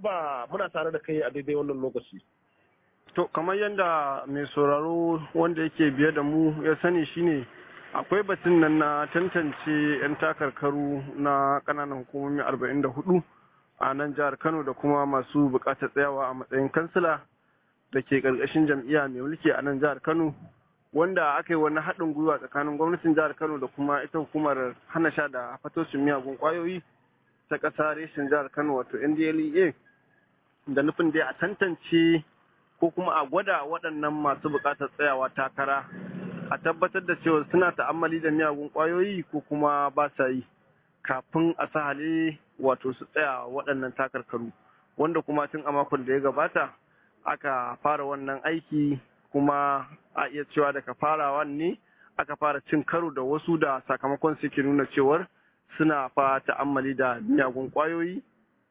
abba muna tare da kai a daidai wannan lokaci To, kamar yadda mai sauraro wanda yake biye da mu ya sani shine akwai batun nan na tantance 'yan takarkaru na ƙananan hukumomi 44 a nan jihar Kano da kuma masu buƙatar tsayawa a matsayin kansila da ke ƙarƙashin jam'iyya mai mulki a nan jihar Kano wanda aka yi wani haɗin gwiwa tsakanin gwamnatin jihar Kano da kuma ita hukumar hana sha da fatoshin miyagun ƙwayoyi ta ƙasa reshen jihar Kano wato NDLEA da nufin dai a tantance ko kuma a gwada waɗannan masu buƙatar tsayawa takara a tabbatar da cewa suna ta'ammali da miyagun ƙwayoyi ko kuma ba sa yi kafin a sahale wato su tsaya waɗannan takarkaru wanda kuma tun a makon da ya gabata aka fara wannan aiki kuma a iya cewa daga farawa ne aka fara cin karo da wasu da sakamakon suke nuna cewar suna fa ta'ammali da miyagun ƙwayoyi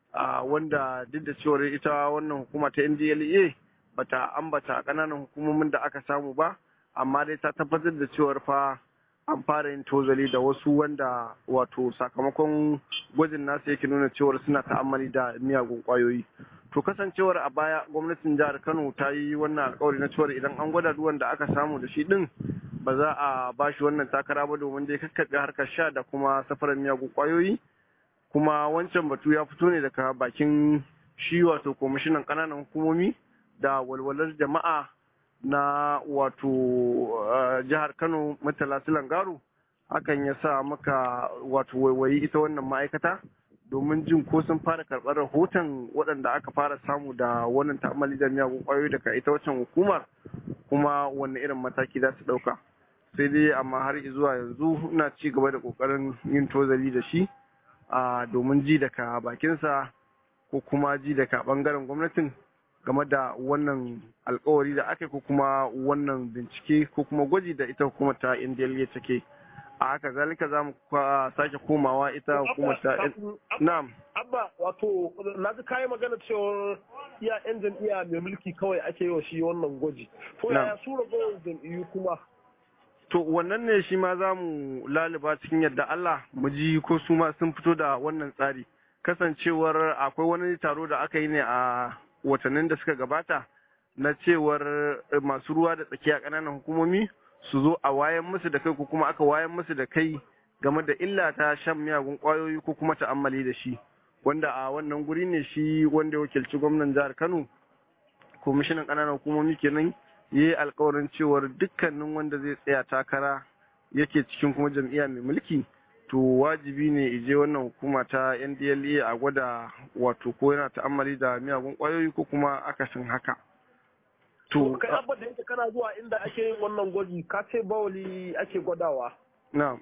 wanda duk da cewar ita wannan hukuma ta ndla bata ambata ƙananan hukumomin da aka samu ba amma dai ta tabbatar da cewar fa an fara yin tozali da wasu wanda wato sakamakon gwajin nasu yake nuna cewar suna ta'ammali da miyagun kwayoyi to kasancewar a baya gwamnatin jihar kano ta yi wannan alkawari na cewar idan an gwada duk wanda aka samu da shi din ba za a ba shi wannan takara ba domin dai kakkaɓe harkar sha da kuma safarar miyagun kwayoyi kuma wancan batu ya fito ne daga bakin shi wato kwamishinan ƙananan hukumomi da walwalar jama'a na wato jihar Kano Murtala Silangaro hakan ya sa maka wato waiwayi ita wannan ma'aikata domin jin ko sun fara karɓar rahoton waɗanda aka fara samu da wannan ta'amali da miyagun ƙwayoyi daga ita waccan hukumar kuma wanne irin mataki za su ɗauka sai dai amma har zuwa yanzu ina ci gaba da ƙoƙarin yin tozali da shi domin ji daga bakinsa ko kuma ji daga ɓangaren gwamnatin game da wannan alkawari da aka ko kuma wannan bincike ko kuma gwaji da ita hukumar ta indiyaliya take a haka zalika za mu sake komawa ita hukumar ta na'am abba wato na ji kayi magana cewar iya yan jam'iyya mai mulki kawai ake yi wa shi wannan gwaji to yaya su ragowar jam'iyyu kuma to wannan ne shi ma za mu laliba cikin yadda Allah mu ji ko su ma sun fito da wannan tsari kasancewar akwai wani taro da aka yi ne a watannin da suka gabata na cewar masu ruwa da tsakiya ƙananan hukumomi su zo a wayan musu da kai ko kuma aka wayan musu da kai game da illa ta shan miyagun ƙwayoyi ko kuma ta'ammali da shi wanda a wannan guri ne shi wanda ya wakilci gwamnan jihar Kano kwamishinan ƙananan hukumomi kenan ya yi alkawarin cewar dukkanin wanda zai tsaya takara yake cikin kuma jam'iyya mai mulki to wajibi ne ije wannan hukuma ta NDLA a gwada wato ko yana ta'ammali da miyagun kwayoyi ko kuma akasin haka. To kai abba da yake kana zuwa inda ake yin wannan gwaji ka ce bawali ake gwadawa. Na.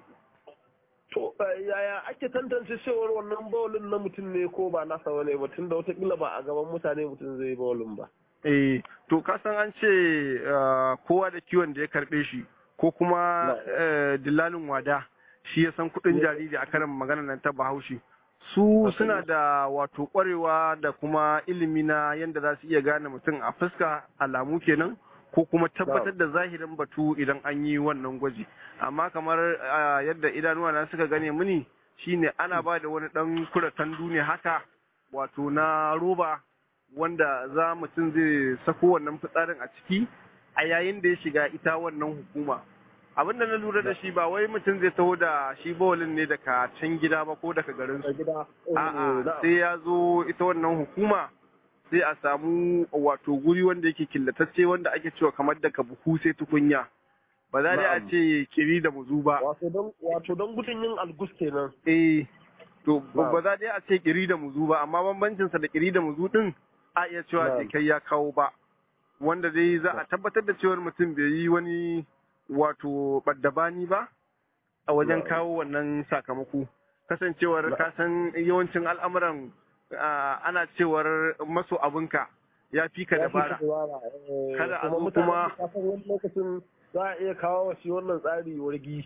To yaya ake tantance cewar wannan bawalin na mutum ne ko ba nasa wani ba tunda watakila ba a gaban mutane mutum zai bawalin ba. Eh to ka san an ce kowa da kiwon da ya karbe shi ko kuma dillalin wada. shi ya san kudin jariri a karin magana nan ta bahaushe su suna da wato kwarewa da kuma ilimi na yadda za su iya gane mutum a fuska alamu kenan ko kuma tabbatar da zahirin batu idan an yi wannan gwaji amma kamar yadda idanuwa na suka gane muni shine ana ba da wani dan kuratan duniya haka wato na roba wanda za mutum zai sako wannan fitsarin a ciki a yayin da ya shiga ita wannan hukuma abin da na lura da shi ba wai mutum zai taho da shi bawalin ne daga can gida ba ko daga garin su a'a sai ya zo ita wannan hukuma sai a samu wato guri wanda yake killatacce wanda ake cewa kamar daga buhu sai tukunya ba za a ce kiri da muzu ba wato don gudun yin algus kenan eh to ba za a ce kiri da muzu ba amma bambancinsa da kiri da muzu din a iya cewa sai kai ya kawo ba wanda dai za a tabbatar da cewar mutum bai yi wani wato baddabani ba a wajen kawo wannan sakamako kasancewar kasan yawancin al'amuran ana cewar maso abinka ya fi ka dabara kada a zo kuma lokacin za a iya kawo wa shi wannan tsari wargi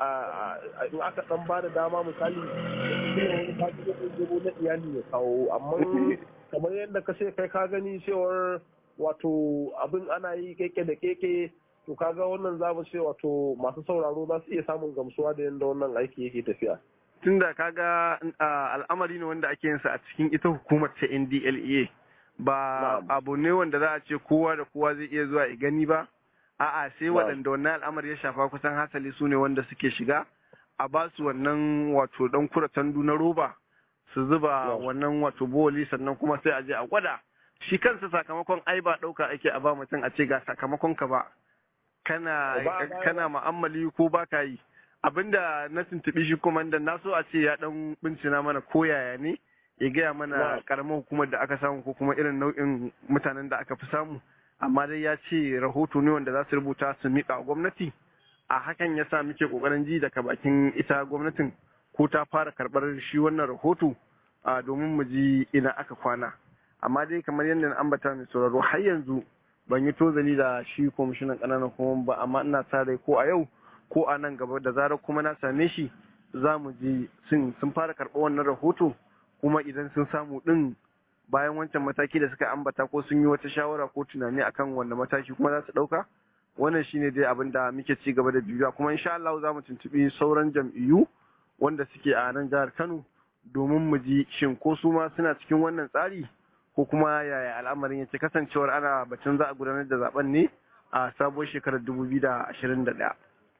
in aka dan ba da dama misali wani kaji na iyali ya kawo amma kamar yadda ka ce kai ka gani cewar wato abin ana yi keke da keke to kaga wannan za mu ce wato masu sauraro za su iya samun gamsuwa da yadda wannan aiki yake tafiya tunda kaga al'amari ne wanda ake yin sa a cikin ita hukumar ta NDLEA ba abu ne wanda za a ce kowa da kowa zai iya zuwa ya gani ba a'a sai waɗanda wannan al'amari ya shafa kusan hasali su ne wanda suke shiga a ba su wannan wato dan kura tandu na roba su zuba wannan wato boli sannan kuma sai a je a gwada shi kansa sakamakon ai ba ɗauka ake a ba mutum a ce ga sakamakon ka ba kana kana ma'ammali ko ba ka yi abinda na tuntuɓi shi kuma da na so a ce ya dan bincina mana ko yaya ne ya gaya mana karamar hukumar da aka samu ko kuma irin nau'in mutanen da aka fi samu amma dai ya ce rahoto ne wanda za su rubuta su miƙa gwamnati a hakan ya sa muke ƙoƙarin ji daga bakin ita gwamnatin ko ta fara karɓar shi wannan rahoto domin mu ji ina aka kwana amma dai kamar yadda na ambata mai sauraro har yanzu ban yi tozali da shi kwamishinan ƙananan kuma ba amma ina sa rai ko a yau ko a nan gaba da zarar kuma na same shi za mu ji sun fara karɓar wannan rahoto kuma idan sun samu ɗin bayan wancan mataki da suka ambata ko sun yi wata shawara ko tunani akan wanda mataki kuma za su ɗauka wannan shine dai abin da muke ci gaba da bibiya kuma insha Allah za mu tuntuɓi sauran jam'iyyu wanda suke a nan jihar Kano domin mu ji shin ko su ma suna cikin wannan tsari ko kuma yaya al'amarin yake kasancewar ana batun za a gudanar da zaben ne a sabuwar shekarar 2021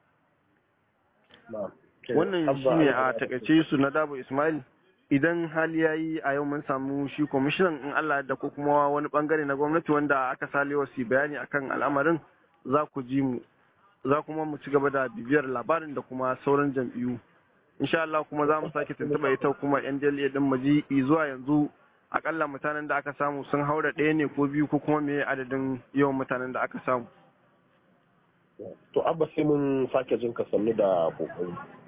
wannan shine a takaice su na Dabo Ismail idan hali ya yi a yau mun samu shi kwamishinan in Allah da ko kuma wani bangare na gwamnati wanda aka salewa su bayani akan al'amarin za ku ji mu za kuma mu ci gaba da bibiyar labarin da kuma sauran jam'iyyu insha Allah kuma za mu sake tuntuɓa ita kuma yan jaliya din maji zuwa yanzu akalla mutanen da aka samu sun haura ɗaya ne ko biyu ko kuma me adadin yawan mutanen da aka samu to abba sai mun sake jin ka sannu da kokari